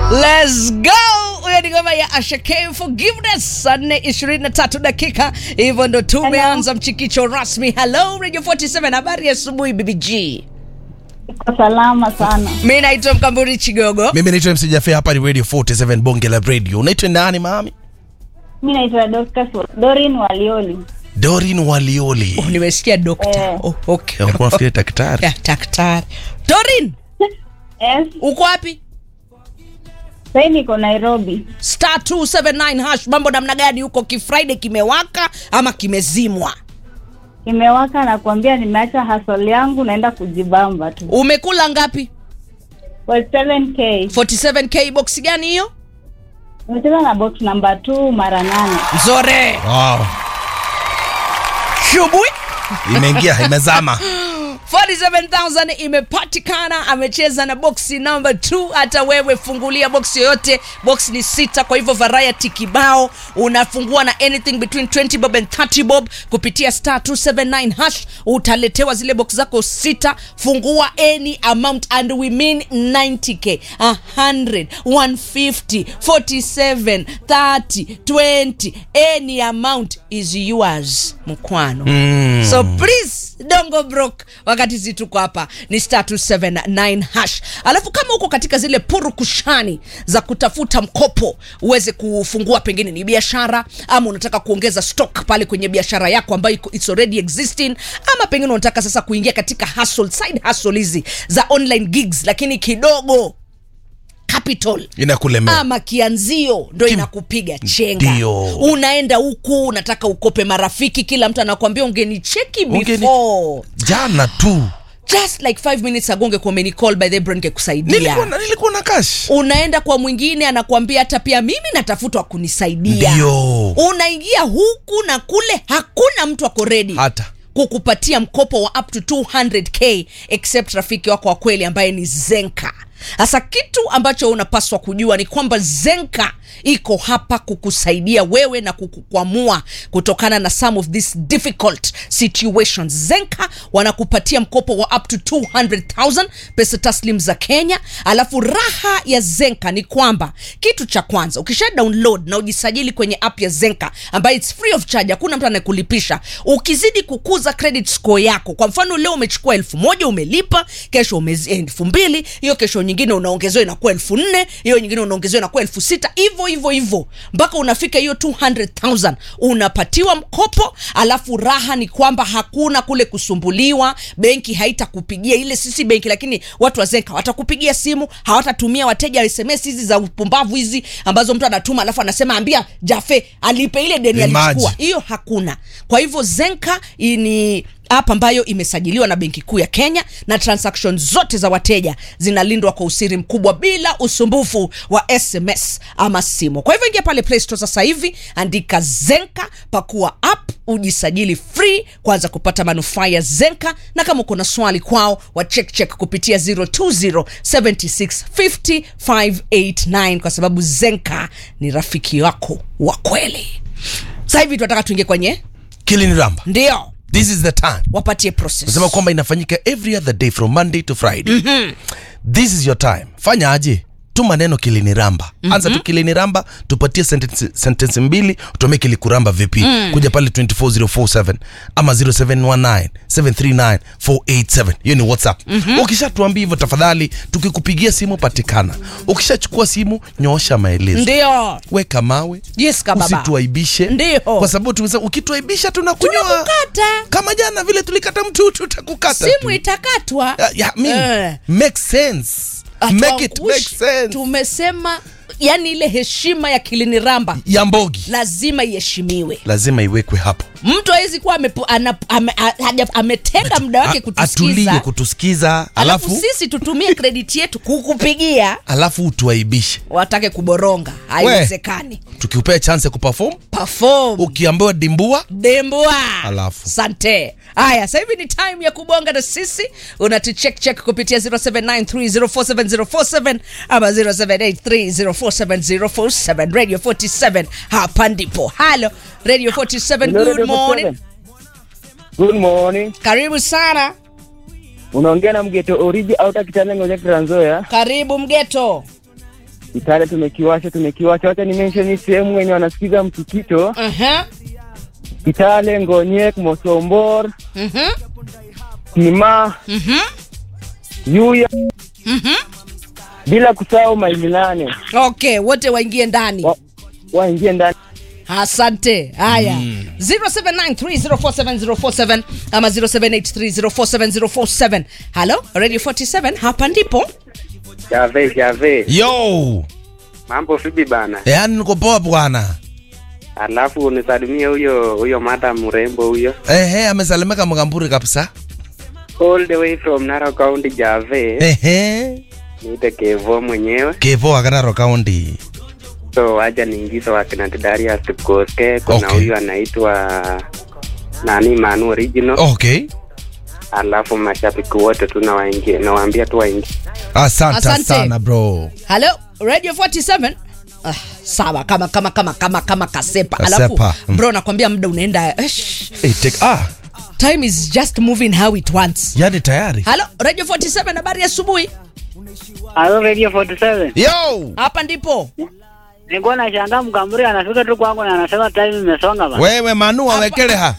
Let's go! Huyo ni ngoma ya Asha K Forgiveness, saa nne ishirini na tatu dakika. Hivyo ndo tumeanza mchikicho rasmi. Hello Radio 47, habari ya asubuhi BBG. Iko salama sana. Mi naitwa Mkamburi Chigogo. mimi naitwa MC Jaffe, hapa ni radio 47 bonge la radio unaitwa nani mami Mi naitwa Dorcas Dorin Walioli. dorin walioli Oh, nimesikia dokta. Eh. Oh, okay. Ulikuwa unafikiria daktari Ya, daktari. Dorin, Yes, uko wapi? sahii niko Nairobi. Star 279 hash. Mambo namna gani huko? Kifriday kimewaka ama kimezimwa? Imewaka na kuambia nimeacha hustle yangu naenda kujibamba tu. Umekula ngapi? For 7k. 47k box gani hiyo? Nimecheza na box number 2 mara nane. Nzore. wow. Shubui. imeingia imezama 47000 imepatikana amecheza na boksi number 2 hata wewe fungulia boksi yoyote box ni sita kwa hivyo variety kibao unafungua na anything between 20 bob and 30 bob kupitia star 279 hash utaletewa zile box zako sita fungua any amount and we mean 90k 100 150 47 30 20 any amount is yours mkwano Mm. so please dongo broke wakati zi tuko hapa ni star 279 hash alafu kama uko katika zile purukushani za kutafuta mkopo uweze kufungua pengine ni biashara ama unataka kuongeza stock pale kwenye biashara yako ambayo iko- it's already existing ama pengine unataka sasa kuingia katika hustle, side hustle hizi za online gigs lakini kidogo capital inakulemea ama kianzio ndo inakupiga chenga Ndio. unaenda huku unataka ukope marafiki kila mtu anakwambia ungenicheki Ungeni- before jana tu just like five minutes ago ungekuwa umenicall by the bro ningekusaidia nilikuwa na, nilikuwa na cash unaenda kwa mwingine anakwambia hata pia mimi natafutwa kunisaidia Ndio. unaingia huku na kule hakuna mtu ako redi hata kukupatia mkopo wa up to 200k except rafiki wako wa kweli ambaye ni zenka sasa kitu ambacho unapaswa kujua ni kwamba zenka iko hapa kukusaidia wewe na kukukwamua kutokana na some of these difficult situations zenka wanakupatia mkopo wa up to 200000 pesa taslim za kenya alafu raha ya zenka ni kwamba kitu cha kwanza ukisha download na ujisajili kwenye app ya zenka ambayo its free of charge hakuna mtu anayekulipisha ukizidi kukuza credit score yako kwa mfano leo umechukua elfu moja umelipa kesho umezi- elfu mbili hiyo kesho nyingine unaongezewa inakuwa elfu nne hiyo nyingine unaongezewa inakuwa elfu sita hivyo hivyo hivyo mpaka unafika hiyo 200000 unapatiwa mkopo alafu raha ni kwamba hakuna kule kusumbuliwa benki haitakupigia ile sisi benki lakini watu wa zenka watakupigia simu hawatatumia wateja sms hizi za upumbavu hizi ambazo mtu anatuma alafu anasema ambia jafe alipe ile deni Imagine. alichukua hiyo hakuna kwa hivyo zenka i- ni app ambayo imesajiliwa na benki kuu ya kenya na transaction zote za wateja zinalindwa kwa usiri mkubwa bila usumbufu wa sms ama simu kwa hivyo ingia pale play store sasa hivi andika zenka pakua app ujisajili free kwanza kupata manufaa ya zenka na kama uko na swali kwao wa check check kupitia 0207650 kwa sababu zenka ni rafiki wako wa kweli sasa hivi tunataka tuingie kwenye kiliniramba ndio this is the time wapatie process nasema kwamba inafanyika every other day from monday to friday mm-hmm. this is your time fanya aje tuma neno kiliniramba mm-hmm. anza tu kiliniramba tupatie sentence, sentence mbili utuambie kilikuramba vipi mm. kuja pale 24047 ama 0719 739 487 hiyo ni whatsapp mm-hmm. ukishatuambia hivyo tafadhali tukikupigia simu patikana ukishachukua simu nyoosha maelezo ndio weka mawe yes kababa usituaibishe Ndio. kwa sababu tumesema ukituaibisha tunakunyoa tunakukata kama jana vile tulikata mtu tutakukata simu tu. itakatwa Yeah, yeah, I mean, Eh. make sense make it make Hatuangushi. sense tumesema yani ile heshima ya kiliniramba ya mbogi lazima iheshimiwe lazima iwekwe hapo mtu awezi kuwa amepo- ana- ame- a- haja- ametenga muda wake A- atulie kutusikiza kutusikiza alafu alafu sisi tutumie krediti yetu kukupigia alafu utuaibishe watake kuboronga haiwezekani tukiupea chance ya kuperform perform ukiambiwa dimbua dembwa Alafu. sante haya sasa hivi ni time ya kubonga na sisi unatucheck check kupitia 0793047047 ama 0783047047 radio 47 hapa ndipo halo radio 47 good morning Good morning. karibu sana Unaongea na mgeto oriji au takitana ngoja Trans Nzoia. karibu mgeto Kitale tumekiwasha, tumekiwasha. Wacha ni mention hii sehemu wenye wanasikiza msikito. Mhm. Kitale, Ngonyek, Mosombor, Mhm. Kima, Mhm. Yuya, Mhm. bila kusahau maili nane Okay, wote waingie ndani. Wa- waingie ndani. Asante. Haya. 0793047047 ama 0783047047. Hello, Radio 47 hapa ndipo. Jave, Jave, yo mambo vipi bana? yaani niko poa bwana Alafu unisalimie huyo huyo madam mrembo huyo, ehe amesalimika mkamburi kabisa all the way from Narok County. Jave, ehe niite Kevo mwenyewe, kevo akanaro kaunti so waja niingiza wakina Darius Kipkoske. Kuna Okay. huyu anaitwa nani Manu Original, okay alafu mashabiki wote tu nawaingia, nawaambia tu waingie. asante Asante. sana bro Hello, Radio 47. Ah, sawa kama kama kama kama kama kasepa. Alafu Kasepa, mm. bro nakwambia muda unaenda. Esh, hey, take, ah, time is just moving how it wants. yani tayari Hello, Radio 47 habari ya asubuhi. Halo Radio 47. yo Hapa ndipo. Nilikuwa nashangaa Mkamburi anafika tu kwangu na anasema time imesonga bana. wewe manu awekeleha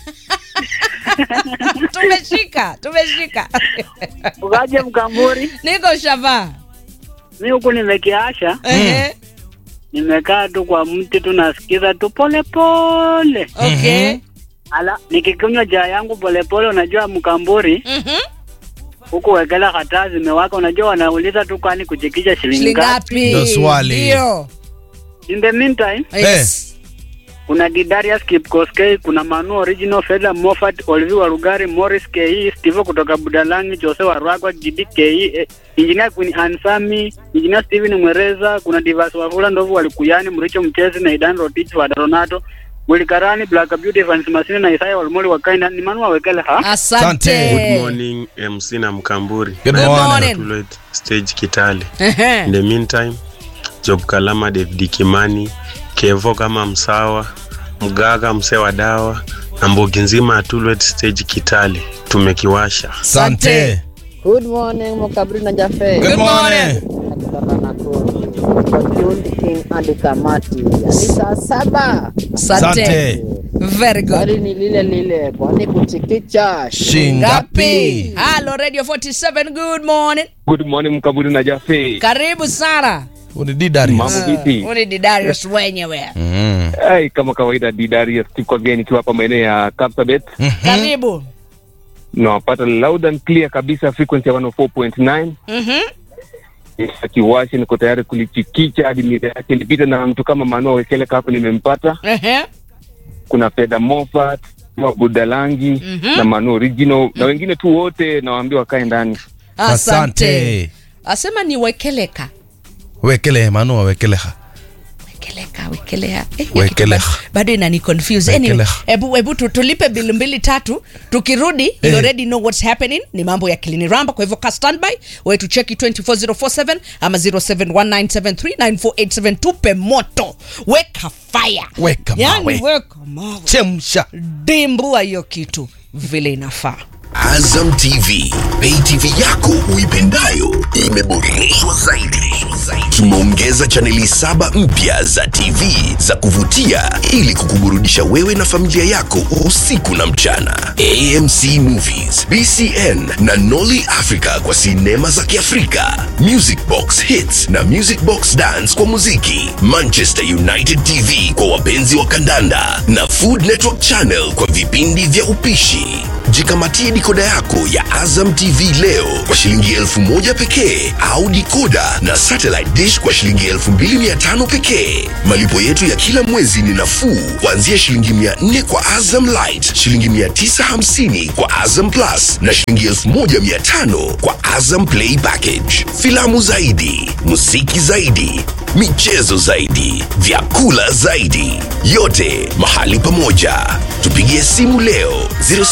Tumeshika, tumeshika. Ukaje Mkamburi? Niko shava. Mimi huku nimekiasha, Ehe. nimekaa tu kwa mti tu nasikiza tu pole pole. Okay. Ala, nikikunywa chai yangu pole pole, unajua Mkamburi Mhm. huku wekela hata zimewaka, unajua wanauliza tu kwani kuchikisha shilingi Shilingi ngapi. ngapi? Ndo swali. Ndio. In the meantime, Yes. kuna Didarius Kipkoskei, kuna Manu Original, Fedha Moffat, Olvi wa Rugari, Morris KE, Steve kutoka Budalangi, Jose wa Rwagwa, Gidi KE, eh, Engineer Queen Ansami, Engineer Steven Mwereza, kuna Divas Wafula, Ndovu Walikuyani, Mricho Mchezi na Idan Rotich wa Daronato, Willy Karani, Black Beauty, Evans Masini na Isaya Walmoli wa Kaina, ni Manu wawekele ha? Asante. Asante. morning MC na Mkamburi Good Good morning. morning. Tullet stage Kitale. Ehe. In the meantime, Job Kalama, David Kimani, Kevo kama msawa, Mgaga msee wa dawa na mbogi nzima ya Tullet stage Kitale tumekiwasha. Asante. Good morning Mokabri na Jafe. Good morning. Kutoka Nakuru. Fortune King and Kamati. Ni saa saba. Asante. Asante. Very good. Swali ni lile lile, kwani kuchikicha Shingapi? Hello Radio 47. Good morning. Good morning Mkaburi na Jafe. Karibu sana. Uni Didarius. Mambo vipi? Uni ni Darius wenyewe. Mm. Hey, kama kawaida Didarius tuko again ikiwa hapa maeneo ya Kapsabet. Karibu. Nawapata loud and clear kabisa frequency ya 104.9. Mhm. Akiwashi niko tayari kulichikicha hadi mida yake. Nilipita na mtu kama Manoa Wekele hapo nimempata. Ehe. Kuna Fedha Moffat, wa Budalangi Mhm. na Manu Original na wengine tu wote nawaambia wakae ndani. Asante. Asante. Asema ni wekeleka. wekele manu awekeleha Wekeleka, wekelea. Eh, Wekelea. kitu ba- Bado inani confuse. Anyway, Wekelea. hebu hebu tu- tulipe bili mbili tatu. Tukirudi, you Eh. already know what's happening. Ni mambo ya Kilini Ramba, kwa hivyo ka standby. Wewe tu cheki 24047 ama 0719739487 tupe moto. Weka fire. Weka yani, mawe. weka mawe. chemsha Dimbua hiyo kitu vile inafaa. Azam TV, pay TV yako uipendayo imeboreshwa zaidi. Tumeongeza chaneli saba mpya za TV za kuvutia ili kukuburudisha wewe na familia yako usiku na mchana. AMC Movies, BCN na Nolly Africa kwa sinema za Kiafrika, Music Box Hits na Music Box Dance kwa muziki, Manchester United TV kwa wapenzi wa kandanda na Food Network Channel kwa vipindi vya upishi. Jikamatie dikoda yako ya Azam TV leo kwa shilingi elfu moja pekee au dikoda na satellite dish kwa shilingi elfu mbili mia tano pekee. Malipo yetu ya kila mwezi ni nafuu kuanzia shilingi mia nne kwa Azam Light, shilingi mia tisa hamsini kwa Azam Plus na shilingi elfu moja mia tano kwa Azam Play Package. Filamu zaidi, muziki zaidi, michezo zaidi, vyakula zaidi, yote mahali pamoja. Tupigie simu leo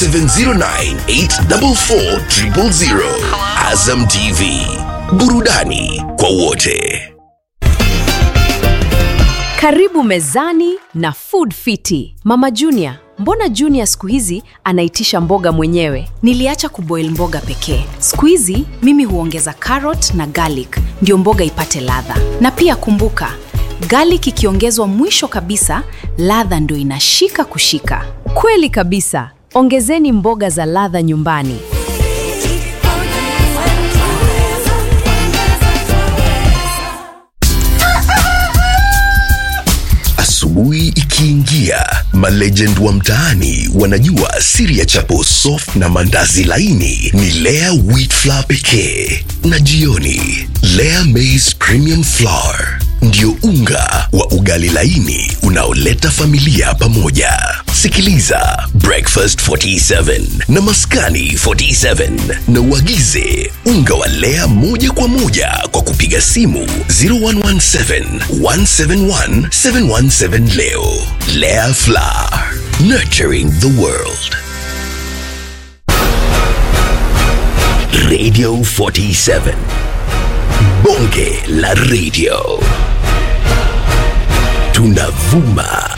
0709844000. Azam TV, burudani kwa wote. Karibu mezani na Food Fiti. Mama Junior, mbona Junior siku hizi anaitisha mboga mwenyewe? Niliacha kuboil mboga pekee. Siku hizi mimi huongeza carrot na garlic ndio mboga ipate ladha. Na pia kumbuka, garlic ikiongezwa mwisho kabisa, ladha ndio inashika kushika. Kweli kabisa. Ongezeni mboga za ladha nyumbani. Asubuhi ikiingia, malegend wa mtaani wanajua siri ya chapo soft na mandazi laini ni Lea wheat flour pekee, na jioni Lea maize premium flour ndio unga wa ugali laini unaoleta familia pamoja. Sikiliza Breakfast 47 na Maskani 47 na uagize unga wa Lea moja kwa moja kwa kupiga simu 0117 171 717 leo. Lea Flour, nurturing the world. Radio 47 Bonge la Radio tunavuma